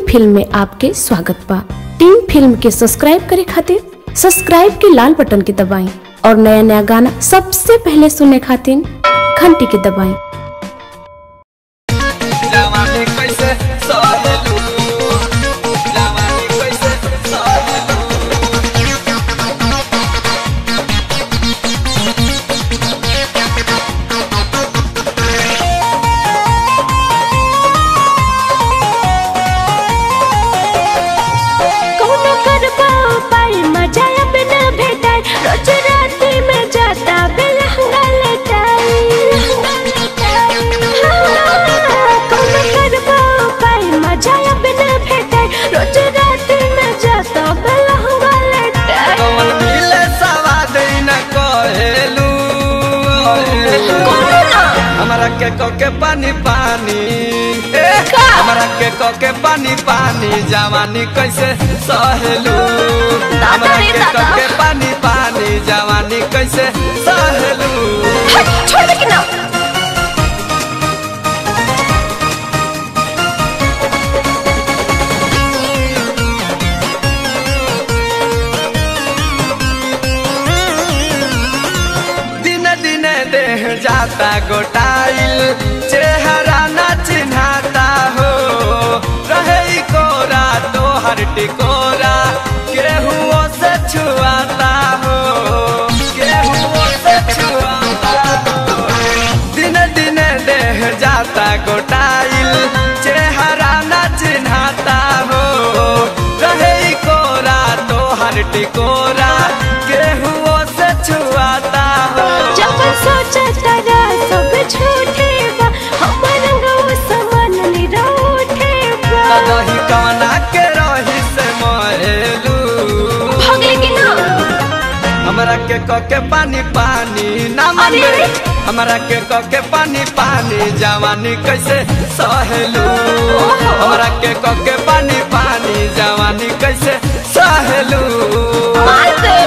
Film में आपके स्वागत बा टीम फिल्म के सब्सक्राइब करे खातिर सब्सक्राइब के लाल बटन के दबाएं और नया नया गाना सबसे पहले सुनने खातिर घंटी के दबाएं जवानी कैसे सहेलू जवानी कैसे सहेलू कौनो करबा पाई मजा अब न भेटाई रोज राति में जाता बेलहंगा लेटाई हाँ, कौनो करबा पाई मजा अब न भेटाई रोज राति में जाता बेलहंगा लेटाई कौन मिले सवाद न कहेलू हमरा के कोके पानी पानी ए, हमरा के कोके पानी पानी जवानी कैसे सहेलू हमरा रे के दादा। कोके पानी पानी जवानी कैसे सहेलू हट, छोड़ दे कि ना दिन दिन देह जाता गोटाइल चेहरा न चिन्हाता हो रहे ई कोरा तो हर टिकोरा केहुओ से छुआता हो केहुओ से छुआता हो दिन दिन देह जाता गोटाइल चेहरा न चिन्हाता हो रहे ई कोरा तो हर टिकोरा केहुओ से छुआता हो जब सोचता रा सब झूठे बा हमर गौ समान निरौठे बा कदही कवना के रही से महेलू भगले कि ना हमरा के कके पानी पानी ना अरे, मनबे अरे। हमरा के कके पानी पानी जवानी कैसे सहेलू ओहो। हमरा के कके पानी पानी जवानी कैसे सहेलू मार दे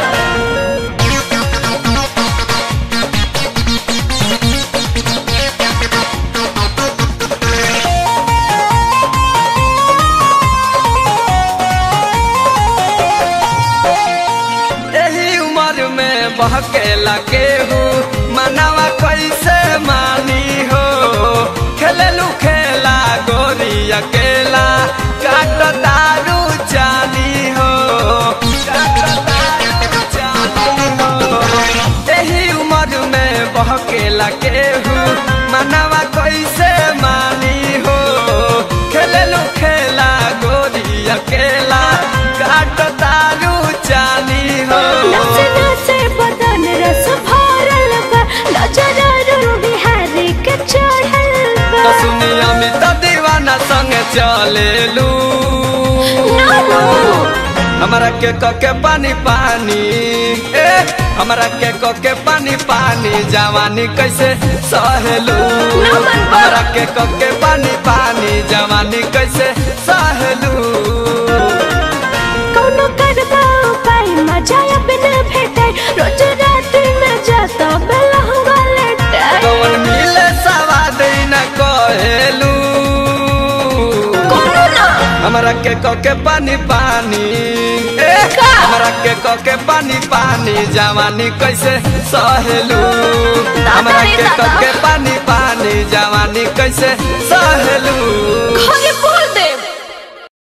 एही उम्र में बहके लगे हूँ मनावा कैसे मानी हो खेललू खेला गोरी अकेला काट दारू जानी हो काट दारू जानी हो एही उम्र में बहके लगे हूँ मनावा कैसे मानी हो खेललू खेला गोरी अकेला काट दारू जानी हो नस नस बदन रस भरल बा नजर बिहारी के चढ़ल बा तो सुनी अमित दीवाना संग चलेलू ना ना हमरा के कके पानी पानी ए हमरा के कके पानी पानी जवानी कैसे सहेलू ना मन बा। हमरा के कके पानी पानी जवानी कैसे सहेलू कौनो करबा पाई मजा अब न भेटाई रोज राति में जाता बेलहंगा लेटाई कौन मिले सवाद न कहेलू कौनो ना हमरा के कके पानी पानी ए का? हमरा के कके पानी पानी जवानी कैसे सहेलू दादा हमरा रे के दादा। कके पानी पानी जवानी कैसे सहेलू